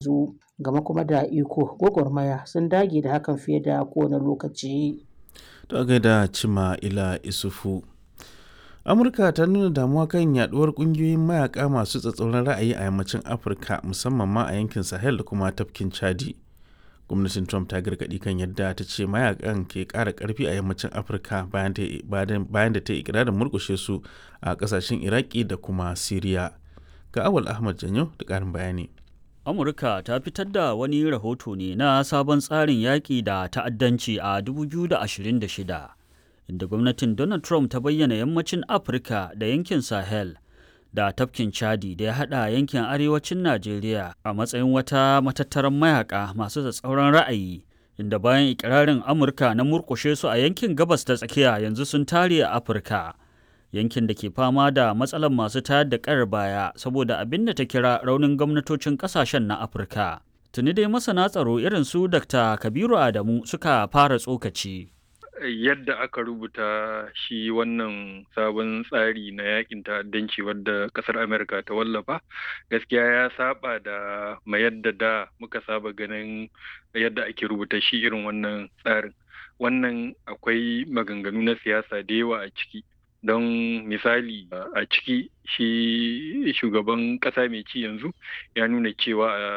yanzu game kuma da iko gwagwarmaya sun dage da hakan fiye da kowane lokaci ta gaida cima ila isufu amurka ta nuna damuwa kan yaduwar kungiyoyin mayaka masu tsatsauran ra'ayi a yammacin afirka musamman ma a yankin sahel da kuma tafkin chadi gwamnatin trump ta gargadi kan yadda ta ce mayakan ke kara karfi a yammacin afirka bayan da ta yi ikirarin murkushe su a kasashen iraki da kuma siriya ga awal ahmad janyo da karin bayani amurka ta fitar da wani rahoto ne na sabon tsarin yaƙi da ta'addanci a 2026 inda gwamnatin donald trump ta bayyana yammacin afirka da yankin sahel da tafkin chadi da ya hada yankin arewacin najeriya a matsayin wata matattaran mayaka masu tsatsauran ra'ayi inda bayan ikirarin amurka na murkushe su a yankin gabas ta tsakiya yanzu sun tare a afirka yankin da ke fama da matsalar masu tayar da ƙayar baya saboda abin da ta kira raunin gwamnatocin ƙasashen na afirka tuni dai masana tsaro irin su dr kabiru adamu suka fara tsokaci yadda aka rubuta shi wannan sabon tsari na yakin ta'addanci wadda kasar amerika ta wallafa gaskiya ya saba da ma yadda da muka saba ganin yadda ake rubuta shi irin wannan tsarin wannan akwai maganganu na siyasa da yawa a ciki don misali a ciki shi shugaban kasa mai ci yanzu ya nuna cewa